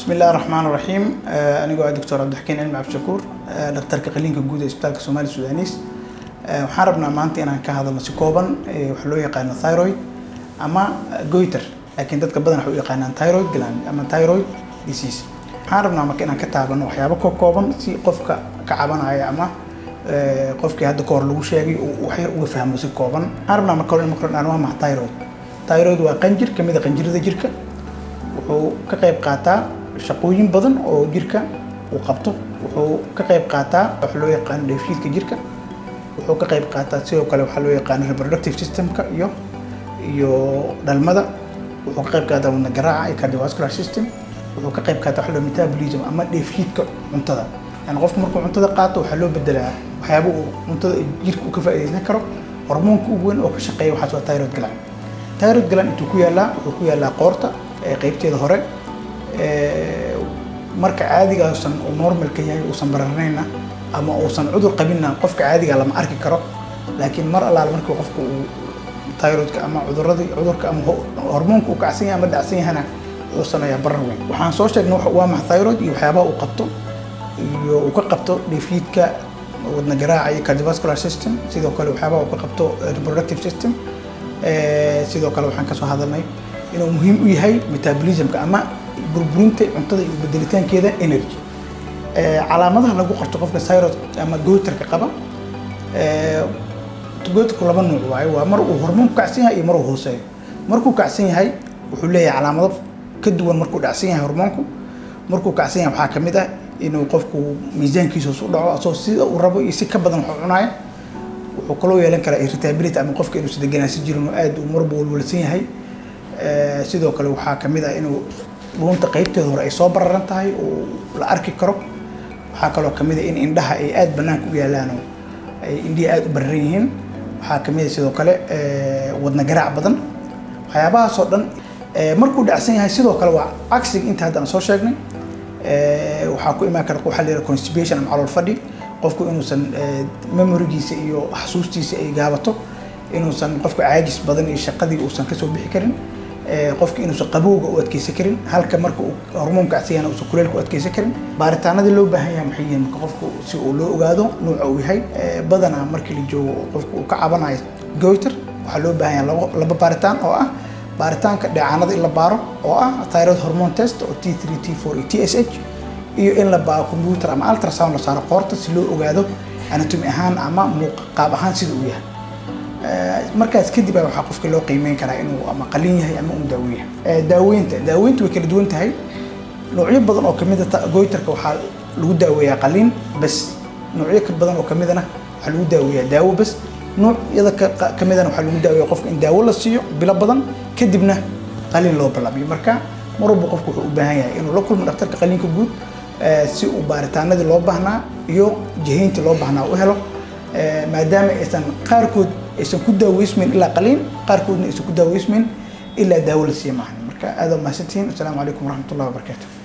بسم الله الرحمن الرحيم anigoo ah doctor cabdixakiin cilmi cabdishakuur dhakhtarka qaliinka guud ee isbitaalka soomaali sudanis waxaan rabnaa maanta inaan ka hadalno si kooban waxa loo yaqaano thyroid ama goiter laakiin dadka badan waxay u yaqaanaan thyroid gland ama thyroid disease waxaan rabnaa marka inaan ka taabano waxyaabo ka kooban si qofka ka cabanaya ama qofkii hadda ka hor lagu sheegay uu wax yar uga fahmo si kooban waxaan rabnaa marka hore in marka hore aan waa maxa thyroid thyroid waa qanjir kamid a qanjirada jirka wuxuu ka qayb qaataa shaqooyin badan oo jirka uu qabto wuxuu ka qayb qaataa waxa loo yaqaano dheefshiidka jirka wuxuu ka qayb qaataa sidoo kale waxaa loo yaqaano reproductive systemka iyo iyo dhalmada wuxuu ka qayb qaataa wadna garaaca iyo cardiovascular system wuxuu ka qayb qaataa waxa loo metabolism ama dheefshiidka cuntada yani qofku markuu cuntada qaato waxaa loo bedelaa waxyaaba uu cuntada jirka uu ka faa'iidaysan karo hormoonka ugu weyn oo ka shaqeeya waxaas waa thyroid gland thyroid gland intuu ku yaalaa wuxuu ku yaalaa qoorta qaybteeda hore marka caadiga uusan uu normalka yahay uusan bararnayna ama uusan cudur qabinna qofka caadiga lama arki karo laakiin mar allaala markii qofka uu thyroidka ama cuduradii cudurka ama hormoonka uu kacsan yahay ama dhacsan yahana uu sameeyaa barar weyn waxaan soo sheegnay waa maxa thyroid iyo waxyaabaha uu qabto iyo uu ka qabto dheefshiidka wadna garaaca iyo cardiovascular system sidoo kale waxyaabaha uu ka qabto reproductive system sidoo kale waxaan kasoo hadalnay inuu muhiim u yahay metabolismka ama burburinta cuntada iyo bedelitaankeeda energy calaamadaha lagu qorto qofka thyroid ama goiterka qaba goiterku laba nuuc waaye waa mar uu hormoonku kacsan yahay iyo mar uu hooseeyo markuu kacsan yahay wuxuu leeyahay calaamado ka duwan markuu dhacsan yahay hormoonku markuu kacsan yahay waxaa kamid ah inuu qofku miisaankiisa hoos u dhaco asoo sida uu rabo iyo si ka badan wax u cunaaya wuxuu kaloo yeelan karaa irritability ama qofka inuusan deganaanshan jirin oo aad uu marba walwalsan yahay sidoo kale waxaa kamid ah inuu dhuunta qaybteeda hore ay soo bararan tahay oo la arki karo waxaa kaloo kamid ah in indhaha ay aada banaanka u yaalaan oo ay indhihi aada u bararan yihiin waxaa kamid ah sidoo kale wadna garaac badan waxyaabahaasoo dhan markuu dhacsan yahay sidoo kale waa cagsiga inta hadda aan soo sheegnay waxaa ku imaan kara waxaa la yidhaha constipation ama calool fadhi qofku inuusan memorigiisa iyo xasuustiisa ay gaabato inuusan qofka caajis badan iyo shaqadii uusan kasoo bixi karin qofka inuusan qabowga u adkeysan karin halka marka uu hormoonka cadsiyana uusan kuleelka u adkeysan karin baaritaanadii loo baahan yahay maxay yihiin marka qofku si uu loo ogaado nuuca uu yahay badanaa markii la joogo qofka uu ka cabanayo goiter waxaa loo baahan yahay labo laba baaritaan oo ah baaritaanka dheecaanada in la baaro oo ah thyroid hormone test oo t three t four iyo t s h iyo in la baaro computer ama ultrasound la saaro qoorta si loo ogaado anatomy ahaan ama muuq qaab ahaan sida uu yahay markaas kadib a waxaa qofka loo qiimeyn karaa inuu ama qalin yahay ama uu daawo yahay daaweynta daaweynta way kala duwan tahay noocyo badan oo kamid a goiterka waxaa lagu daaweeyaa qalin bas noocyo ka badan oo kamidana waxaa lagu daaweeyaa daawo bas noocyada kamidana waxaa lagu daaweeya qofka in daawo la siiyo bilo badan kadibna qalin loo ballamiyo marka mar walba qofku wuxuu u baahan yahay inuu la kulmo dhakhtarka qaliinka guud si uu baaritaanadii loo baahnaa iyo jihayntii loo baahnaa u helo maadaama aysan qaarkood aysan ku daaweysmayn ilaa qaliin qaarkoodna aysan ku daaweysmayn ilaa daawo la siiya maahan marka aada mahadsantihiin asalaamu calaykum waraxmat ullahi wabarakaatu